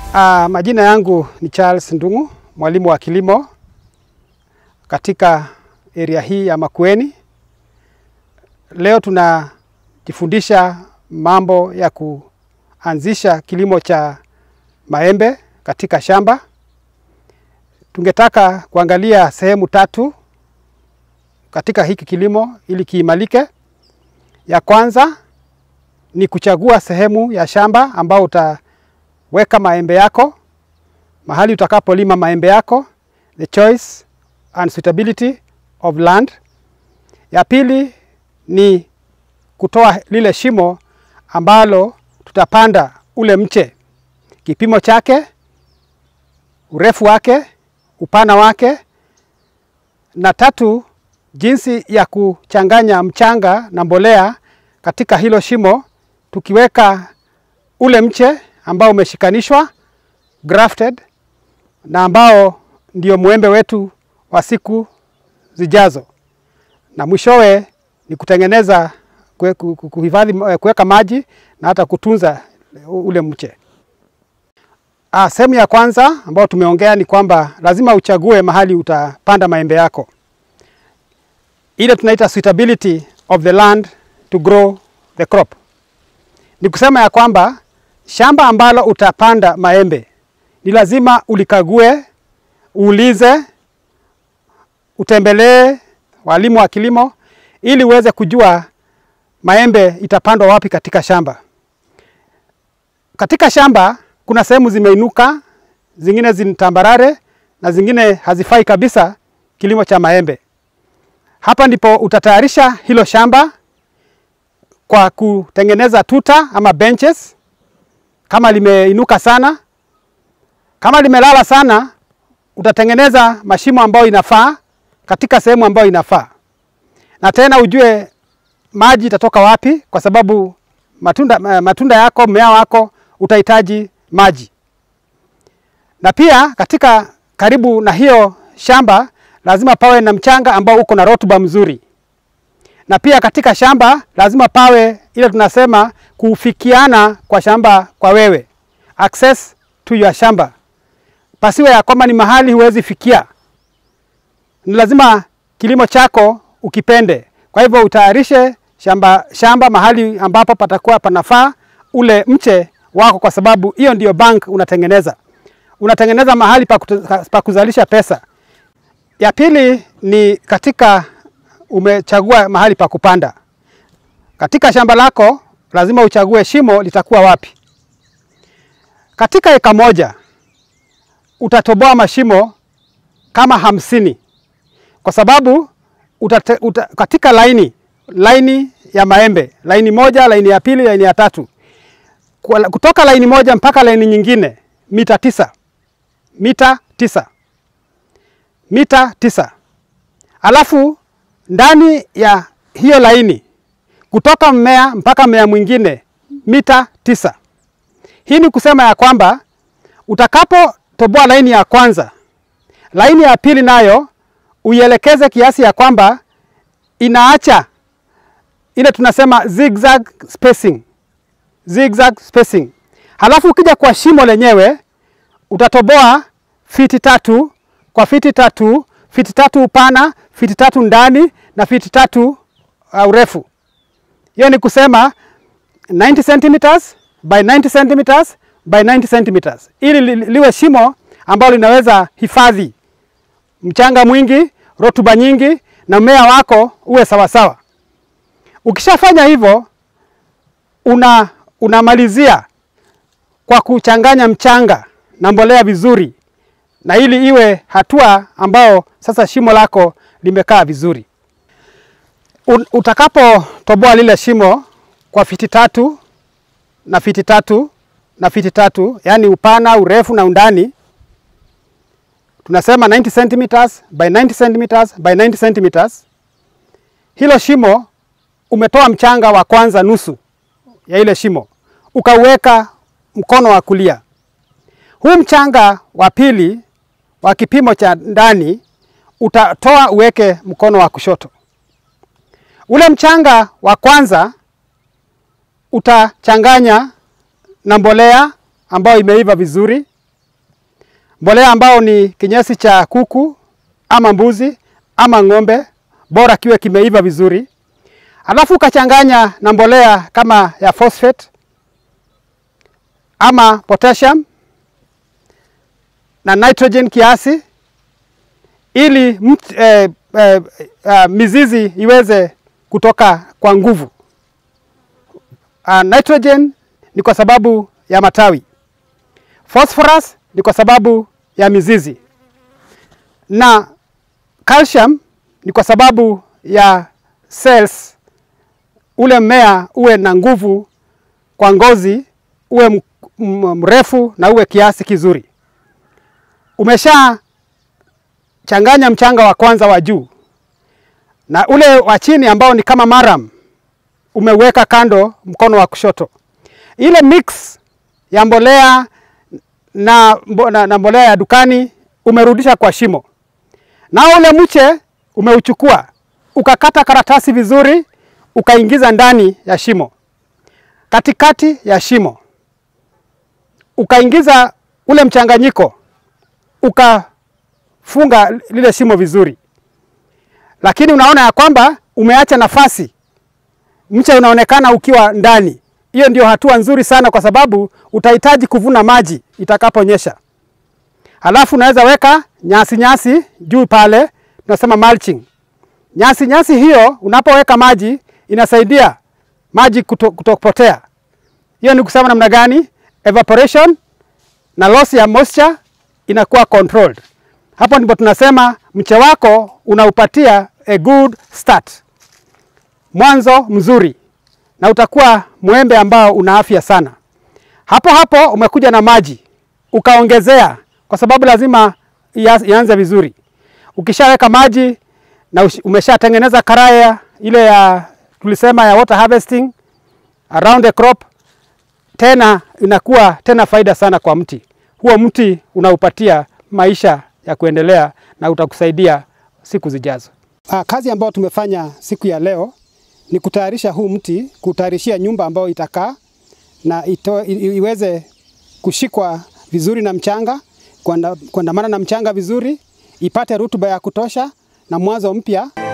Uh, majina yangu ni Charles Ndung'u, mwalimu wa kilimo katika area hii ya Makueni. Leo tunajifundisha mambo ya kuanzisha kilimo cha maembe katika shamba. Tungetaka kuangalia sehemu tatu katika hiki kilimo ili kiimalike. Ya kwanza ni kuchagua sehemu ya shamba ambao utaweka maembe yako, mahali utakapolima maembe yako, the choice and suitability of land. Ya pili ni kutoa lile shimo ambalo tutapanda ule mche, kipimo chake, urefu wake, upana wake, na tatu jinsi ya kuchanganya mchanga na mbolea katika hilo shimo, tukiweka ule mche ambao umeshikanishwa grafted, na ambao ndio mwembe wetu wa siku zijazo, na mwishowe ni kutengeneza kuhifadhi, kuweka maji na hata kutunza ule mche. Ah, sehemu ya kwanza ambayo tumeongea ni kwamba lazima uchague mahali utapanda maembe yako, ile tunaita suitability of the land to grow the crop. Ni kusema ya kwamba shamba ambalo utapanda maembe ni lazima ulikague, uulize, utembelee walimu wa kilimo ili uweze kujua maembe itapandwa wapi katika shamba. Katika shamba kuna sehemu zimeinuka, zingine zinatambarare na zingine hazifai kabisa kilimo cha maembe. Hapa ndipo utatayarisha hilo shamba kwa kutengeneza tuta ama benches, kama limeinuka sana. Kama limelala sana, utatengeneza mashimo ambayo inafaa katika sehemu ambayo inafaa, na tena ujue maji itatoka wapi, kwa sababu matunda, matunda yako mmea wako utahitaji maji. Na pia katika karibu na hiyo shamba lazima pawe na mchanga ambao uko na rotuba mzuri, na pia katika shamba lazima pawe ile tunasema kufikiana kwa shamba kwa wewe, access to your shamba, pasiwe ya kwamba ni mahali huwezi fikia. Ni lazima kilimo chako ukipende. Kwa hivyo utayarishe shamba, shamba mahali ambapo patakuwa panafaa ule mche wako, kwa sababu hiyo ndio bank unatengeneza, unatengeneza mahali pa kuzalisha pesa. Ya pili ni katika umechagua mahali pa kupanda katika shamba lako, lazima uchague shimo litakuwa wapi. Katika eka moja utatoboa mashimo kama hamsini kwa sababu utate, uta, katika laini laini ya maembe, laini moja, laini ya pili, laini ya tatu, kutoka laini moja mpaka laini nyingine mita tisa, mita tisa, mita tisa. Alafu ndani ya hiyo laini kutoka mmea mpaka mmea mwingine mita tisa. Hii ni kusema ya kwamba utakapotoboa laini ya kwanza, laini ya pili nayo uielekeze kiasi ya kwamba inaacha ile tunasema zigzag spacing, zigzag spacing. Halafu ukija kwa shimo lenyewe utatoboa fiti tatu kwa fiti tatu, fiti tatu upana, fiti tatu ndani na fiti tatu uh, urefu. Hiyo ni kusema 90 centimeters by 90 centimeters by 90 centimeters, ili li, liwe shimo ambalo linaweza hifadhi mchanga mwingi, rotuba nyingi na mmea wako uwe sawasawa. Ukishafanya hivyo, una unamalizia kwa kuchanganya mchanga na mbolea vizuri, na ili iwe hatua ambao sasa shimo lako limekaa vizuri. Utakapotoboa lile shimo kwa fiti tatu na fiti tatu na fiti tatu, yaani upana, urefu na undani tunasema 90 centimeters by 90 centimeters by 90 centimeters. Hilo shimo umetoa mchanga wa kwanza nusu ya ile shimo ukauweka mkono wa kulia. Huu mchanga wa pili wa kipimo cha ndani utatoa uweke mkono wa kushoto. Ule mchanga wa kwanza utachanganya na mbolea ambayo imeiva vizuri mbolea ambao ni kinyesi cha kuku ama mbuzi ama ng'ombe, bora kiwe kimeiva vizuri, alafu ukachanganya na mbolea kama ya phosphate ama potassium na nitrogen kiasi, ili mt, eh, eh, eh, mizizi iweze kutoka kwa nguvu. Uh, nitrogen ni kwa sababu ya matawi, phosphorus ni kwa sababu ya mizizi, na calcium ni kwa sababu ya cells, ule mmea uwe na nguvu kwa ngozi, uwe mrefu na uwe kiasi kizuri. Umesha changanya mchanga wa kwanza wa juu na ule wa chini ambao ni kama maram umeweka kando mkono wa kushoto. Ile mix ya mbolea na, na, na mbolea ya dukani umerudisha kwa shimo, na ule mche umeuchukua ukakata karatasi vizuri, ukaingiza ndani ya shimo, katikati ya shimo ukaingiza ule mchanganyiko, ukafunga lile shimo vizuri, lakini unaona ya kwamba umeacha nafasi mche unaonekana ukiwa ndani. Hiyo ndio hatua nzuri sana, kwa sababu utahitaji kuvuna maji itakaponyesha. Halafu unaweza weka nyasi nyasi juu pale, tunasema mulching. Nyasi nyasi hiyo unapoweka maji inasaidia maji kuto, kutopotea. Hiyo ni kusema namna gani? Evaporation na loss ya moisture inakuwa controlled. Hapo ndipo tunasema mche wako unaupatia a good start mwanzo mzuri na utakuwa mwembe ambao una afya sana. Hapo hapo umekuja na maji ukaongezea, kwa sababu lazima ianze vizuri. Ukishaweka maji na umeshatengeneza karaya ile ya tulisema ya water harvesting around the crop, tena inakuwa tena faida sana kwa mti huo. Mti unaupatia maisha ya kuendelea na utakusaidia siku zijazo. Ah, kazi ambayo tumefanya siku ya leo ni kutayarisha huu mti, kutayarishia nyumba ambayo itakaa na ito, iweze kushikwa vizuri na mchanga, kuandamana na mchanga vizuri, ipate rutuba ya kutosha na mwanzo mpya.